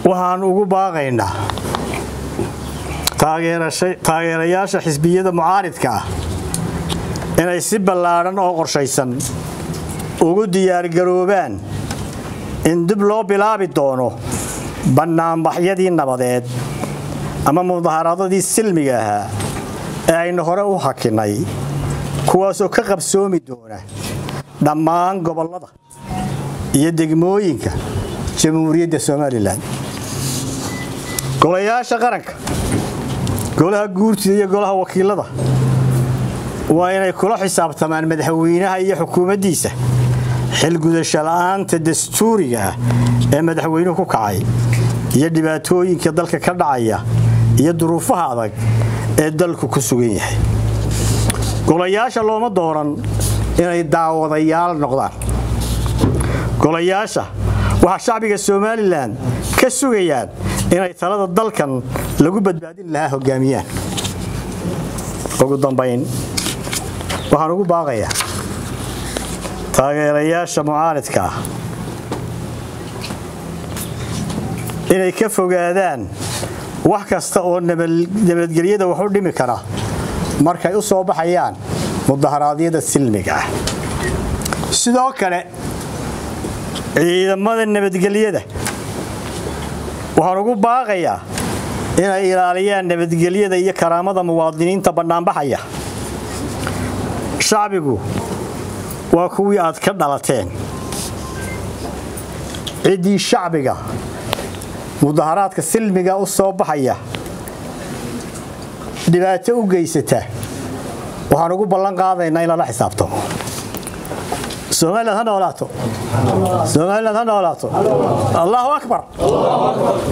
waxaan ugu baaqaynaa taageerayaasha xisbiyada mucaaridka ah inay si ballaadhan oo qorshaysan ugu diyaargaroobaan in dib loo bilaabi doono bannaanbaxyadii nabadeed ama mudaharaadadii silmiga ahaa ee aynu hore u hakinnay kuwaasoo ka qabsoomi doona dhammaan gobollada iyo degmooyinka jamhuuriyadda somalilan golayaasha qaranka golaha guurtida iyo golaha wakiilada waa inay kula xisaabtamaan madaxweynaha iyo xukuumaddiisa xilgudasho la'aanta dastuuriga ah ee madaxweynuhu ku kacay iyo dhibaatooyinka dalka ka dhacaya iyo duruufaha adag ee dalku ku sugan yahay golayaasha looma dooran inay daawadayaal noqdaan golayaasha waxaa shacbiga somalilan ka sugayaan inay talada dalkan lagu badbaadin lahaa hogaamiyaan ugu dambayn waxaan ugu baaqayaa taageerayaasha mucaaridka ah inay ka fogaadaan wax kasta oo nabadgelyada wax u dhimi kara markay u soo baxayaan mudaharaadyada silmiga ah sidoo kale ciidamada nabadgelyada waxaan ugu baaqayaa inay ilaaliyaan nabadgelyada iyo karaamada muwaadiniinta bannaanbaxaya shacbigu waa kuwii aad ka dhalateen ciddii shacbiga mudaharaadka silmiga u soo baxaya dhibaato u geysata waxaan ugu ballan qaadaynaa in lala xisaabtamo somaliland ha noolaato somaliland ha noolaato allahu akbar